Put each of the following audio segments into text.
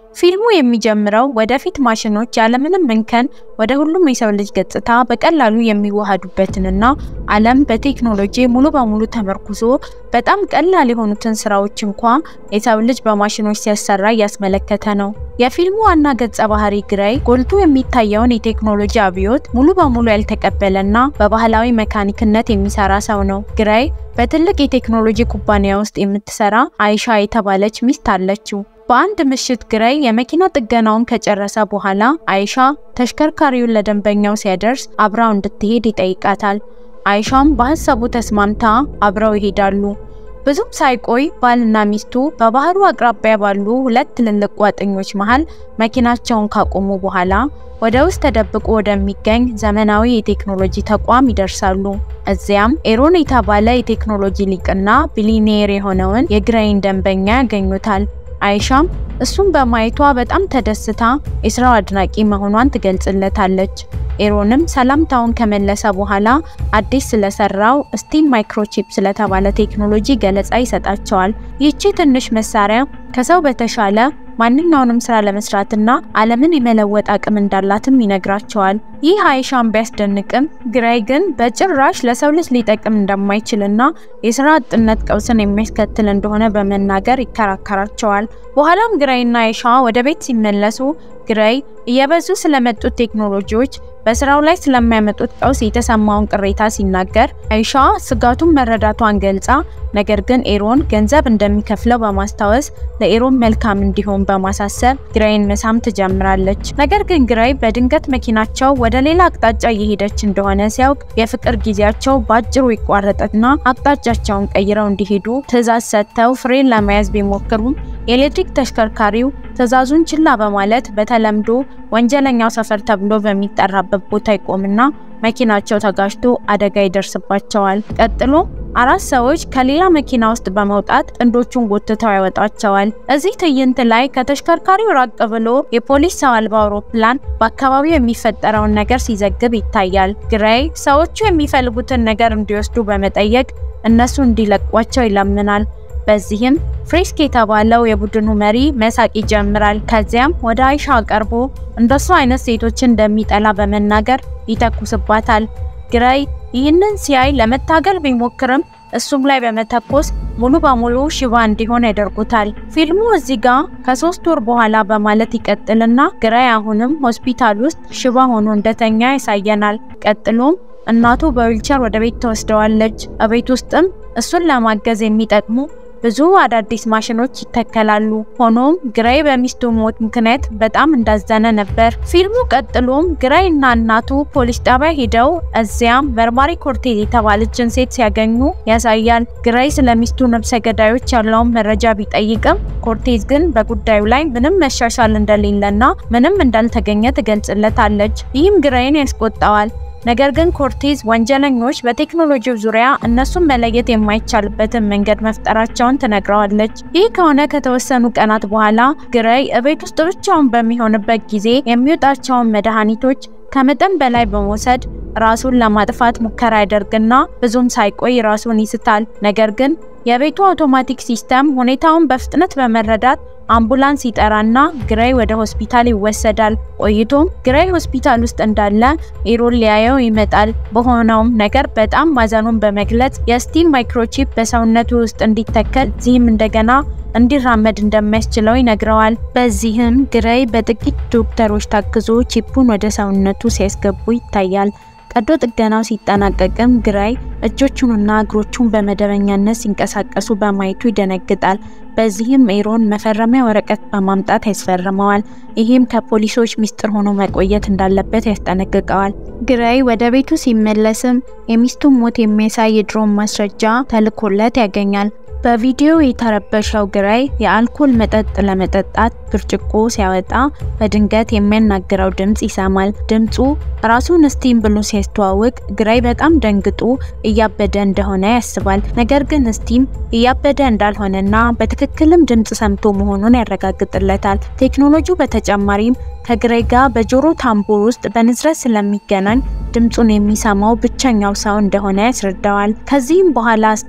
ፊልሙ የሚጀምረው ወደፊት ማሽኖች ያለምንም እንከን ወደ ሁሉም የሰው ልጅ ገጽታ በቀላሉ የሚዋሃዱበትንና ዓለም በቴክኖሎጂ ሙሉ በሙሉ ተመርኩዞ በጣም ቀላል የሆኑትን ስራዎች እንኳ የሰው ልጅ በማሽኖች ሲያሰራ እያስመለከተ ነው። የፊልሙ ዋና ገጸ ባህሪ ግራይ ጎልቶ የሚታየውን የቴክኖሎጂ አብዮት ሙሉ በሙሉ ያልተቀበለና በባህላዊ መካኒክነት የሚሰራ ሰው ነው። ግራይ በትልቅ የቴክኖሎጂ ኩባንያ ውስጥ የምትሰራ አይሻ የተባለች ሚስት አለችው። በአንድ ምሽት ግራይ የመኪና ጥገናውን ከጨረሰ በኋላ አይሻ ተሽከርካሪውን ለደንበኛው ሲያደርስ አብራው እንድትሄድ ይጠይቃታል። አይሻም በሀሳቡ ተስማምታ አብረው ይሄዳሉ። ብዙም ሳይቆይ ባልና ሚስቱ በባህሩ አቅራቢያ ባሉ ሁለት ትልልቅ ቋጥኞች መሃል መኪናቸውን ካቆሙ በኋላ ወደ ውስጥ ተደብቆ ወደሚገኝ ዘመናዊ የቴክኖሎጂ ተቋም ይደርሳሉ። እዚያም ኤሮን የተባለ የቴክኖሎጂ ሊቅና ቢሊኔር የሆነውን የግራይን ደንበኛ ያገኙታል። አይሻም እሱን በማየቷ በጣም ተደስታ የስራው አድናቂ መሆኗን ትገልጽለታለች። ኤሮንም ሰላምታውን ከመለሰ በኋላ አዲስ ስለሰራው ስቲም ማይክሮቺፕ ስለተባለ ቴክኖሎጂ ገለጻ ይሰጣቸዋል። ይህቺ ትንሽ መሳሪያ ከሰው በተሻለ ማንኛውንም ስራ ለመስራትና ዓለምን የመለወጥ አቅም እንዳላትም ይነግራቸዋል። ይህ አይሻን ቢያስደንቅም ግራይ ግን በጭራሽ ለሰው ልጅ ሊጠቅም እንደማይችልና የስራ አጥነት ቀውስን የሚያስከትል እንደሆነ በመናገር ይከራከራቸዋል። በኋላም ግራይና አይሻ ወደ ቤት ሲመለሱ ግራይ እየበዙ ስለመጡት ቴክኖሎጂዎች በስራው ላይ ስለሚያመጡት ቀውስ የተሰማውን ቅሬታ ሲናገር አይሻ ስጋቱን መረዳቷን ገልጻ ነገር ግን ኤሮን ገንዘብ እንደሚከፍለው በማስታወስ ለኤሮን መልካም እንዲሆን በማሳሰብ ግራይን መሳም ትጀምራለች። ነገር ግን ግራይ በድንገት መኪናቸው ወደ ሌላ አቅጣጫ እየሄደች እንደሆነ ሲያውቅ የፍቅር ጊዜያቸው በአጭሩ ይቋረጥና አቅጣጫቸውን ቀይረው እንዲሄዱ ትዕዛዝ ሰጥተው ፍሬን ለመያዝ ቢሞክሩም የኤሌክትሪክ ተሽከርካሪው ትዕዛዙን ችላ በማለት በተለምዶ ወንጀለኛው ሰፈር ተብሎ በሚጠራበት ቦታ ይቆምና መኪናቸው ተጋጅቶ አደጋ ይደርስባቸዋል። ቀጥሎ አራት ሰዎች ከሌላ መኪና ውስጥ በመውጣት ጥንዶቹን ጎትተው ያወጣቸዋል። እዚህ ትዕይንት ላይ ከተሽከርካሪው ራቅ ብሎ የፖሊስ ሰው አልባ አውሮፕላን በአካባቢው የሚፈጠረውን ነገር ሲዘግብ ይታያል። ግራይ ሰዎቹ የሚፈልጉትን ነገር እንዲወስዱ በመጠየቅ እነሱ እንዲለቋቸው ይለምናል። በዚህም ፍሬስክ የተባለው የቡድኑ መሪ መሳቅ ይጀምራል። ከዚያም ወደ አይሻ ቀርቦ እንደሱ አይነት ሴቶችን እንደሚጠላ በመናገር ይተኩስባታል። ግራይ ይህንን ሲያይ ለመታገል ቢሞክርም እሱም ላይ በመተኮስ ሙሉ በሙሉ ሽባ እንዲሆን ያደርጉታል። ፊልሙ እዚህ ጋር ከሶስት ወር በኋላ በማለት ይቀጥልና ግራይ አሁንም ሆስፒታል ውስጥ ሽባ ሆኖ እንደተኛ ያሳየናል። ቀጥሎም እናቱ በዊልቸር ወደ ቤት ተወስደዋለች። እቤት ውስጥም እሱን ለማገዝ የሚጠቅሙ ብዙ አዳዲስ ማሽኖች ይተከላሉ። ሆኖም ግራይ በሚስቱ ሞት ምክንያት በጣም እንዳዘነ ነበር። ፊልሙ ቀጥሎም ግራይ እና እናቱ ፖሊስ ጣቢያ ሄደው እዚያም መርማሪ ኮርቴዝ የተባለችን ሴት ሲያገኙ ያሳያል። ግራይ ስለ ሚስቱ ነፍሰ ገዳዮች ያለውን መረጃ ቢጠይቅም ኮርቴዝ ግን በጉዳዩ ላይ ምንም መሻሻል እንደሌለና ምንም እንዳልተገኘ ትገልጽለታለች። ይህም ግራይን ያስቆጣዋል። ነገር ግን ኮርቴዝ ወንጀለኞች በቴክኖሎጂው ዙሪያ እነሱን መለየት የማይቻልበትን መንገድ መፍጠራቸውን ትነግረዋለች። ይህ ከሆነ ከተወሰኑ ቀናት በኋላ ግራይ እቤት ውስጥ ብቻውን በሚሆንበት ጊዜ የሚወጣቸውን መድኃኒቶች ከመጠን በላይ በመውሰድ ራሱን ለማጥፋት ሙከራ ያደርግና ብዙም ሳይቆይ ራሱን ይስታል። ነገር ግን የቤቱ አውቶማቲክ ሲስተም ሁኔታውን በፍጥነት በመረዳት አምቡላንስ ይጠራና ግራይ ወደ ሆስፒታል ይወሰዳል። ቆይቶም ግራይ ሆስፒታል ውስጥ እንዳለ ኤሮን ሊያየው ይመጣል። በሆነውም ነገር በጣም ማዘኑን በመግለጽ የስቲም ማይክሮቺፕ በሰውነቱ ውስጥ እንዲተከል እዚህም እንደገና እንዲራመድ እንደሚያስችለው ይነግረዋል። በዚህም ግራይ በጥቂት ዶክተሮች ታግዞ ቺፑን ወደ ሰውነቱ ሲያስገቡ ይታያል። ቀዶ ጥገናው ሲጠናቀቅም ግራይ እጆቹንና እግሮቹን በመደበኛነት ሲንቀሳቀሱ በማየቱ ይደነግጣል። በዚህም ኤሮን መፈረሚያ ወረቀት በማምጣት ያስፈርመዋል። ይህም ከፖሊሶች ሚስጥር ሆኖ መቆየት እንዳለበት ያስጠነቅቀዋል። ግራይ ወደ ቤቱ ሲመለስም የሚስቱን ሞት የሚያሳይ የድሮን ማስረጃ ተልኮለት ያገኛል። በቪዲዮ የተረበሸው ግራይ የአልኮል መጠጥ ለመጠጣት ብርጭቆ ሲያወጣ በድንገት የሚያናግረው ድምፅ ይሰማል። ድምፁ ራሱን ስቲም ብሎ ሲያስተዋውቅ ግራይ በጣም ደንግጦ እያበደ እንደሆነ ያስባል። ነገር ግን ስቲም እያበደ እንዳልሆነና በትክክልም ድምፅ ሰምቶ መሆኑን ያረጋግጥለታል። ቴክኖሎጂው በተጨማሪም ከግራይ ጋር በጆሮ ታምቡር ውስጥ በንዝረት ስለሚገናኝ ድምፁን የሚሰማው ብቸኛው ሰው እንደሆነ ያስረዳዋል። ከዚህም በኋላ ስቲም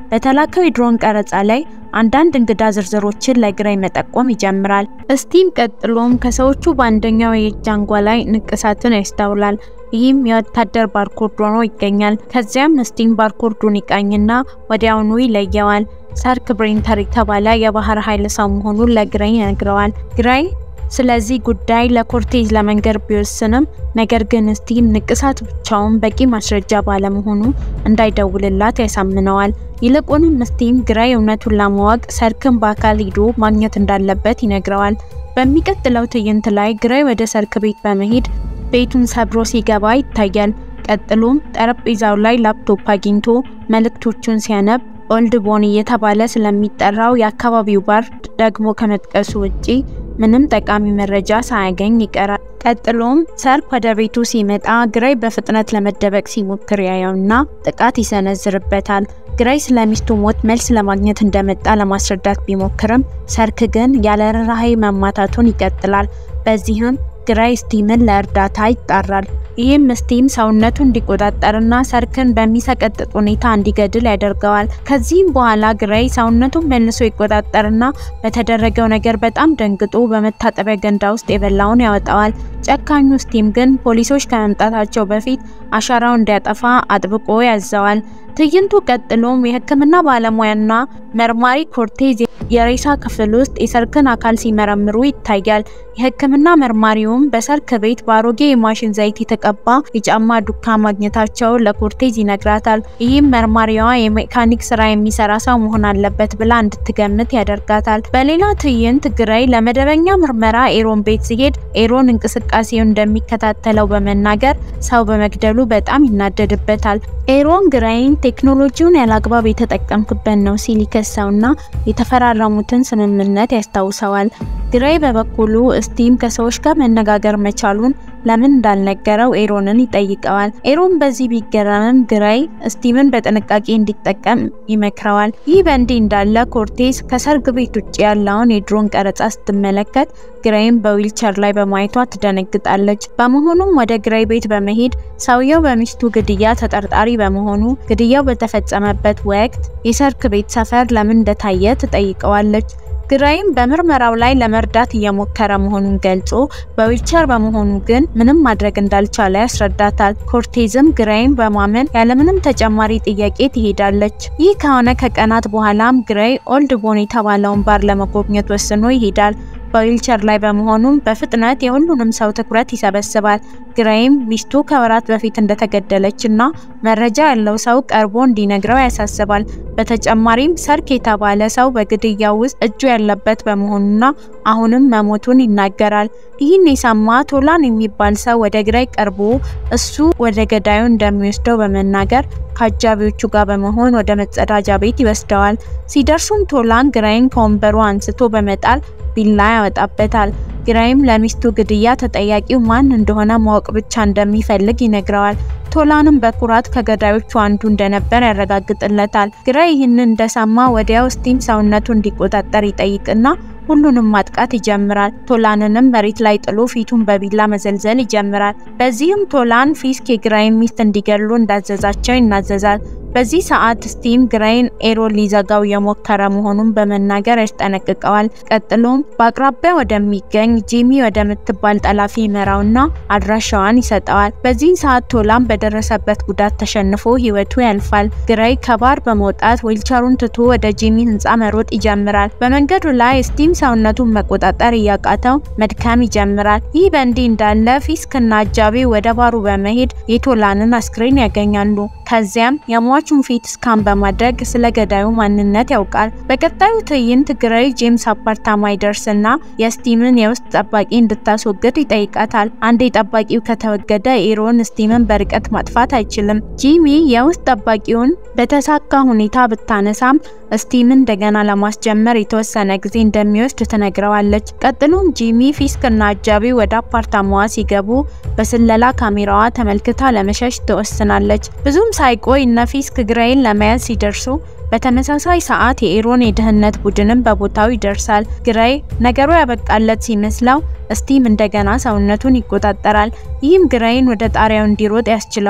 በተላከው የድሮን ቀረጻ ላይ አንዳንድ እንግዳ ዝርዝሮችን ለግራይ መጠቆም ይጀምራል። ስቲም ቀጥሎም ከሰዎቹ በአንደኛው የእጅ አንጓ ላይ ንቅሳትን ያስተውላል። ይህም የወታደር ባርኮድ ሆኖ ይገኛል። ከዚያም ስቲም ባርኮዱን ይቃኝና ወዲያውኑ ይለየዋል። ሰርክ ብሬንተር የተባለ የባህር ኃይል ሰው መሆኑን ለግራይ ይነግረዋል። ግራይ ስለዚህ ጉዳይ ለኮርቴዝ ለመንገር ቢወስንም ነገር ግን ስቲም ንቅሳት ብቻውን በቂ ማስረጃ ባለመሆኑ እንዳይደውልላት ያሳምነዋል። ይልቁንም ስቲም ግራይ እውነቱን ለማወቅ ሰርክን በአካል ሂዶ ማግኘት እንዳለበት ይነግረዋል። በሚቀጥለው ትዕይንት ላይ ግራይ ወደ ሰርክ ቤት በመሄድ ቤቱን ሰብሮ ሲገባ ይታያል። ቀጥሎም ጠረጴዛው ላይ ላፕቶፕ አግኝቶ መልእክቶቹን ሲያነብ ኦልድ ቦኒ እየተባለ ስለሚጠራው የአካባቢው ባር ደግሞ ከመጥቀሱ ውጪ ምንም ጠቃሚ መረጃ ሳያገኝ ይቀራል። ቀጥሎም ሰርክ ወደ ቤቱ ሲመጣ ግራይ በፍጥነት ለመደበቅ ሲሞክር ያየውና ጥቃት ይሰነዝርበታል። ግራይ ስለ ሚስቱ ሞት መልስ ለማግኘት እንደመጣ ለማስረዳት ቢሞክርም ሰርክ ግን ያለ ርህራሄ መማታቱን ይቀጥላል። በዚህም ግራይ ስቲምን ለእርዳታ ይጣራል። ይህም ስቲም ሰውነቱ እንዲቆጣጠርና ሰርክን በሚሰቀጥጥ ሁኔታ እንዲገድል ያደርገዋል። ከዚህም በኋላ ግራይ ሰውነቱን መልሶ ይቆጣጠርና በተደረገው ነገር በጣም ደንግጦ በመታጠቢያ ገንዳ ውስጥ የበላውን ያወጣዋል። ጨካኙ ስቲም ግን ፖሊሶች ከመምጣታቸው በፊት አሻራው እንዲያጠፋ አጥብቆ ያዘዋል። ትዕይንቱ ቀጥሎም የሕክምና ባለሙያና መርማሪ ኮርቴዝ የሬሳ ክፍል ውስጥ የሰርክን አካል ሲመረምሩ ይታያል። የሕክምና መርማሪውም በሰርክ ቤት በአሮጌ የማሽን ዘይት የተቀባ የጫማ ዱካ ማግኘታቸው ለኮርቴዝ ይነግራታል። ይህም መርማሪዋ የሜካኒክ ስራ የሚሰራ ሰው መሆን አለበት ብላ እንድትገምት ያደርጋታል። በሌላ ትዕይንት ግራይ ለመደበኛ ምርመራ ኤሮን ቤት ሲሄድ ኤሮን እንቅስቃሴውን እንደሚከታተለው በመናገር ሰው በመግደሉ በጣም ይናደድበታል። ኤሮን ግራይን ቴክኖሎጂውን ያላግባብ የተጠቀምክበት ነው ሲል ይከሰውና የተፈራረሙትን ስምምነት ያስታውሰዋል። ግራይ በበኩሉ ስቲም ከሰዎች ጋር መነጋገር መቻሉን ለምን እንዳልነገረው ኤሮንን ይጠይቀዋል። ኤሮን በዚህ ቢገረምም ግራይ ስቲምን በጥንቃቄ እንዲጠቀም ይመክረዋል። ይህ በእንዲህ እንዳለ ኮርቴዝ ከሰርግ ቤት ውጭ ያለውን የድሮን ቀረጻ ስትመለከት ግራይም በዊልቸር ላይ በማየቷ ትደነግጣለች። በመሆኑም ወደ ግራይ ቤት በመሄድ ሰውየው በሚስቱ ግድያ ተጠርጣሪ በመሆኑ ግድያው በተፈጸመበት ወቅት የሰርግ ቤት ሰፈር ለምን እንደታየ ትጠይቀዋለች። ግራይም በምርመራው ላይ ለመርዳት እየሞከረ መሆኑን ገልጾ በዊልቸር በመሆኑ ግን ምንም ማድረግ እንዳልቻለ ያስረዳታል። ኮርቴዝም ግራይም በማመን ያለምንም ተጨማሪ ጥያቄ ትሄዳለች። ይህ ከሆነ ከቀናት በኋላም ግራይ ኦልድ ቦን የተባለውን ባር ለመጎብኘት ወስኖ ይሄዳል። በዊልቸር ላይ በመሆኑም በፍጥነት የሁሉንም ሰው ትኩረት ይሰበስባል። ግራይም ሚስቱ ከወራት በፊት እንደተገደለች እና መረጃ ያለው ሰው ቀርቦ እንዲነግረው ያሳስባል። በተጨማሪም ሰርክ የተባለ ሰው በግድያው ውስጥ እጁ ያለበት በመሆኑና አሁንም መሞቱን ይናገራል። ይህን የሰማ ቶላን የሚባል ሰው ወደ ግራይ ቀርቦ እሱ ወደ ገዳዩ እንደሚወስደው በመናገር ከአጃቢዎቹ ጋር በመሆን ወደ መጸዳጃ ቤት ይወስደዋል። ሲደርሱም ቶላን ግራይን ከወንበሩ አንስቶ በመጣል ቢላ ያወጣበታል። ግራይም ለሚስቱ ግድያ ተጠያቂው ማን እንደሆነ ማወቅ ብቻ እንደሚፈልግ ይነግረዋል። ቶላንም በኩራት ከገዳዮቹ አንዱ እንደነበር ያረጋግጥለታል። ግራይ ይህንን እንደሰማ ወዲያው ስቲም ሰውነቱ እንዲቆጣጠር ይጠይቅና ሁሉንም ማጥቃት ይጀምራል። ቶላንንም መሬት ላይ ጥሎ ፊቱን በቢላ መዘልዘል ይጀምራል። በዚህም ቶላን ፊስክ የግራይን ሚስት እንዲገሉ እንዳዘዛቸው ይናዘዛል። በዚህ ሰዓት ስቲም ግራይን ኤሮን ሊዘጋው የሞከረ መሆኑን በመናገር ያስጠነቅቀዋል። ቀጥሎም በአቅራቢያ ወደሚገኝ ጂሚ ወደምትባል ጠላፊ ይመራውና አድራሻዋን ይሰጠዋል። በዚህ ሰዓት ቶላን በደረሰበት ጉዳት ተሸንፎ ሕይወቱ ያልፋል። ግራይ ከባር በመውጣት ዊልቸሩን ትቶ ወደ ጂሚ ሕንፃ መሮጥ ይጀምራል። በመንገዱ ላይ ስቲም ሰውነቱን መቆጣጠር እያቃተው መድከም ይጀምራል። ይህ በእንዲህ እንዳለ ፊስክና አጃቢ ወደ ባሩ በመሄድ የቶላንን አስክሬን ያገኛሉ። ከዚያም የሟቹን ፊት ስካን በማድረግ ስለ ገዳዩ ማንነት ያውቃል። በቀጣዩ ትዕይንት ግራይ ጄምስ አፓርታማ ይደርስና የስቲምን የውስጥ ጠባቂ እንድታስወግድ ይጠይቃታል። አንዴ ጠባቂው ከተወገደ ኤሮን ስቲምን በርቀት ማጥፋት አይችልም። ጂሚ የውስጥ ጠባቂውን በተሳካ ሁኔታ ብታነሳም ስቲምን እንደገና ለማስጀመር የተወሰነ ጊዜ እንደሚወስድ ትነግረዋለች። ቀጥሎም ጂሚ ፊስክና አጃቢ ወደ አፓርታማዋ ሲገቡ በስለላ ካሜራዋ ተመልክታ ለመሸሽ ትወስናለች። ብዙም ሳይቆይ እነ ፊስክ ግራይን ለመያዝ ሲደርሱ በተመሳሳይ ሰዓት የኤሮን የደህንነት ቡድንም በቦታው ይደርሳል። ግራይ ነገሩ ያበቃለት ሲመስለው ስቲም እንደገና ሰውነቱን ይቆጣጠራል። ይህም ግራይን ወደ ጣሪያው እንዲሮጥ ያስችለዋል።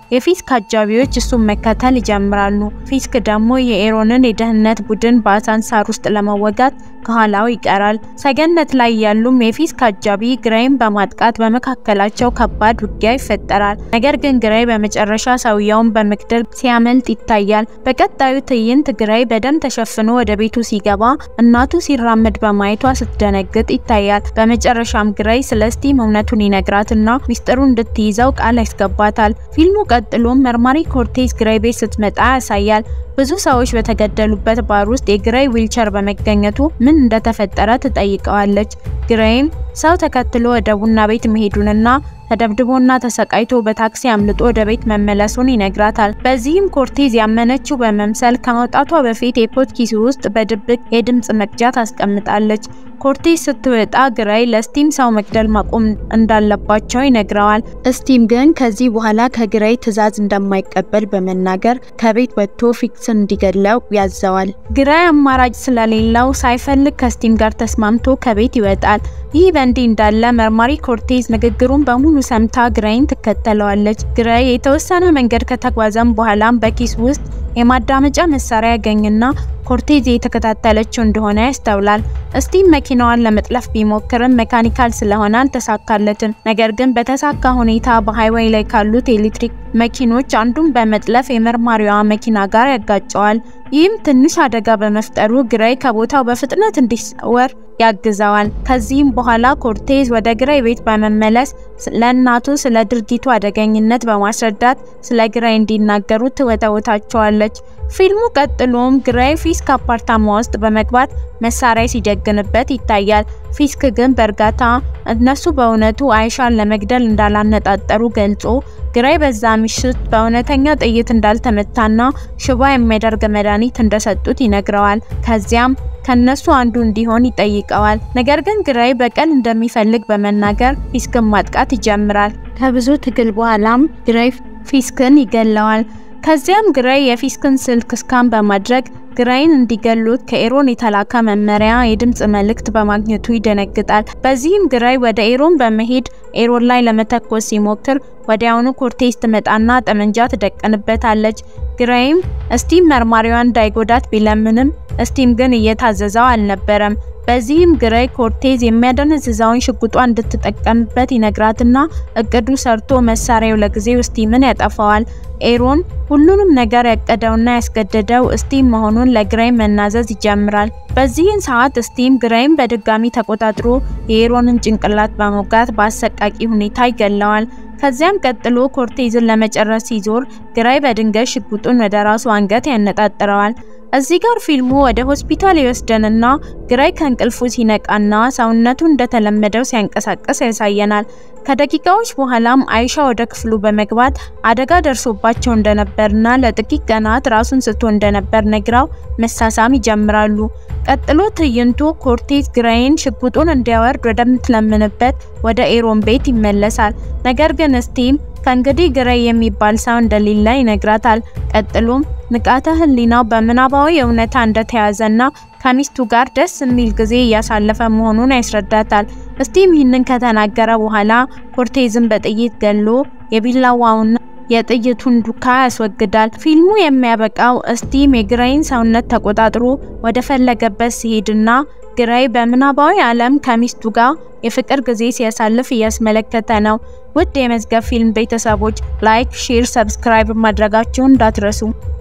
የፊስክ አጃቢዎች እሱን መከተል ይጀምራሉ። ፊስክ ደግሞ የኤሮንን የደህንነት ቡድን በአሳንሳር ውስጥ ለመወጋት ከኋላው ይቀራል። ሰገነት ላይ ያሉም የፊስክ አጃቢ ግራይን በማጥቃት በመካከላቸው ከባድ ውጊያ ይፈጠራል። ነገር ግን ግራይ በመጨረሻ ሰውየውን በመግደል ሲያመልጥ ይታያል። በቀጣዩ ትዕይንት ግራይ በደም ተሸፍኖ ወደ ቤቱ ሲገባ እናቱ ሲራመድ በማየቷ ስትደነግጥ ይታያል። በመጨረሻም ግራይ ስለ ስቲም እውነቱን ይነግራትና ሚስጥሩ እንድትይዘው ቃል ያስገባታል። ፊልሙ ቀጥሎም መርማሪ ኮርቴዝ ግራይ ቤት ስትመጣ ያሳያል። ብዙ ሰዎች በተገደሉበት ባር ውስጥ የግራይ ዊልቸር በመገኘቱ ምን እንደተፈጠረ ትጠይቀዋለች። ግራይም ሰው ተከትሎ ወደ ቡና ቤት መሄዱንና ተደብድቦና ተሰቃይቶ በታክሲ አምልጦ ወደ ቤት መመለሱን ይነግራታል። በዚህም ኮርቴዝ ያመነችው በመምሰል ከመውጣቷ በፊት የኮት ኪሱ ውስጥ በድብቅ የድምጽ መቅጃ ታስቀምጣለች። ኮርቴዝ ስትወጣ ግራይ ለስቲም ሰው መግደል ማቆም እንዳለባቸው ይነግረዋል። ስቲም ግን ከዚህ በኋላ ከግራይ ትዕዛዝ እንደማይቀበል በመናገር ከቤት ወጥቶ ፊክስን እንዲገድለው ያዘዋል። ግራይ አማራጭ ስለሌለው ሳይፈልግ ከስቲም ጋር ተስማምቶ ከቤት ይወጣል። ይህ በእንዲህ እንዳለ መርማሪ ኮርቴዝ ንግግሩን በሙሉ ሰምታ ግራይን ትከተለዋለች። ግራይ የተወሰነ መንገድ ከተጓዘም በኋላም በኪስ ውስጥ የማዳመጫ መሳሪያ ያገኝና ኮርቴዝ የተከታተለችው እንደሆነ ያስተውላል። ስቲም መኪናዋን ለመጥለፍ ቢሞክርም ሜካኒካል ስለሆነ አልተሳካለትም። ነገር ግን በተሳካ ሁኔታ በሃይዌይ ላይ ካሉት የኤሌክትሪክ መኪኖች አንዱን በመጥለፍ የመርማሪዋ መኪና ጋር ያጋጨዋል። ይህም ትንሽ አደጋ በመፍጠሩ ግራይ ከቦታው በፍጥነት እንዲሰወር ያግዘዋል። ከዚህም በኋላ ኮርቴዝ ወደ ግራይ ቤት በመመለስ ለእናቱ ስለ ድርጊቱ አደገኝነት በማስረዳት ስለ ግራይ እንዲናገሩ ትወተውታቸዋለች። ፊልሙ ቀጥሎም ግራይ ፊስክ አፓርታማ ውስጥ በመግባት መሳሪያ ሲጀግንበት ይታያል። ፊስክ ግን በእርጋታ እነሱ በእውነቱ አይሻን ለመግደል እንዳላነጣጠሩ ገልጾ ግራይ በዛ ምሽት በእውነተኛ ጥይት እንዳልተመታና ሽባ የሚያደርግ መድኃኒት እንደሰጡት ይነግረዋል። ከዚያም ከነሱ አንዱ እንዲሆን ይጠይቀዋል። ነገር ግን ግራይ በቀል እንደሚፈልግ በመናገር ፊስክን ማጥቃት ይጀምራል። ከብዙ ትግል በኋላም ግራይ ፊስክን ይገለዋል። ከዚያም ግራይ የፊስክን ስልክ ስካን በማድረግ ግራይን እንዲገሉት ከኤሮን የተላከ መመሪያ የድምጽ መልእክት በማግኘቱ ይደነግጣል። በዚህም ግራይ ወደ ኤሮን በመሄድ ኤሮን ላይ ለመተኮስ ሲሞክር ወዲያውኑ ኮርቴዝ ትመጣና ጠመንጃ ትደቀንበታለች። ግራይም ስቲም መርማሪዋን እንዳይጎዳት ቢለምንም ስቲም ግን እየታዘዘው አልነበረም። በዚህም ግራይ ኮርቴዝ የሚያደነዝዛውን ሽጉጧ እንድትጠቀምበት ይነግራትና እቅዱ ሰርቶ መሳሪያው ለጊዜው ስቲምን ያጠፋዋል። ኤሮን ሁሉንም ነገር ያቀደውና ያስገደደው ስቲም መሆኑን ለግራይ መናዘዝ ይጀምራል። በዚህን ሰዓት ስቲም ግራይን በድጋሚ ተቆጣጥሮ የኤሮንን ጭንቅላት በመውጋት በአሰቃቂ ሁኔታ ይገለዋል። ከዚያም ቀጥሎ ኮርቴዝን ለመጨረስ ሲዞር ግራይ በድንገት ሽጉጡን ወደ ራሱ አንገት ያነጣጥረዋል። እዚህ ጋር ፊልሙ ወደ ሆስፒታል ይወስደንና ግራይ ከእንቅልፉ ሲነቃና ሰውነቱ እንደተለመደው ሲያንቀሳቀስ ያሳየናል። ከደቂቃዎች በኋላም አይሻ ወደ ክፍሉ በመግባት አደጋ ደርሶባቸው እንደነበርና ለጥቂት ቀናት ራሱን ስቶ እንደነበር ነግራው መሳሳም ይጀምራሉ። ቀጥሎ ትዕይንቱ ኮርቴዝ ግራይን ሽጉጡን እንዲያወርድ ወደምትለምንበት ወደ ኤሮን ቤት ይመለሳል። ነገር ግን ስቲም ከእንግዲህ ግራይ የሚባል ሰው እንደሌለ ይነግራታል። ቀጥሎም ንቃተ ህሊናው በምናባዊ እውነታ እንደተያዘና ከሚስቱ ጋር ደስ የሚል ጊዜ እያሳለፈ መሆኑን ያስረዳታል። ስቲም ይህንን ከተናገረ በኋላ ኮርቴዝን በጥይት ገሎ የቢላዋውና የጥይቱን ዱካ ያስወግዳል። ፊልሙ የሚያበቃው ስቲም የግራይን ሰውነት ተቆጣጥሮ ወደ ፈለገበት ሲሄድና ግራይ በምናባዊ ዓለም ከሚስቱ ጋር የፍቅር ጊዜ ሲያሳልፍ እያስመለከተ ነው። ውድ የመዝገብ ፊልም ቤተሰቦች ላይክ፣ ሼር፣ ሰብስክራይብ ማድረጋችሁን እንዳትረሱ።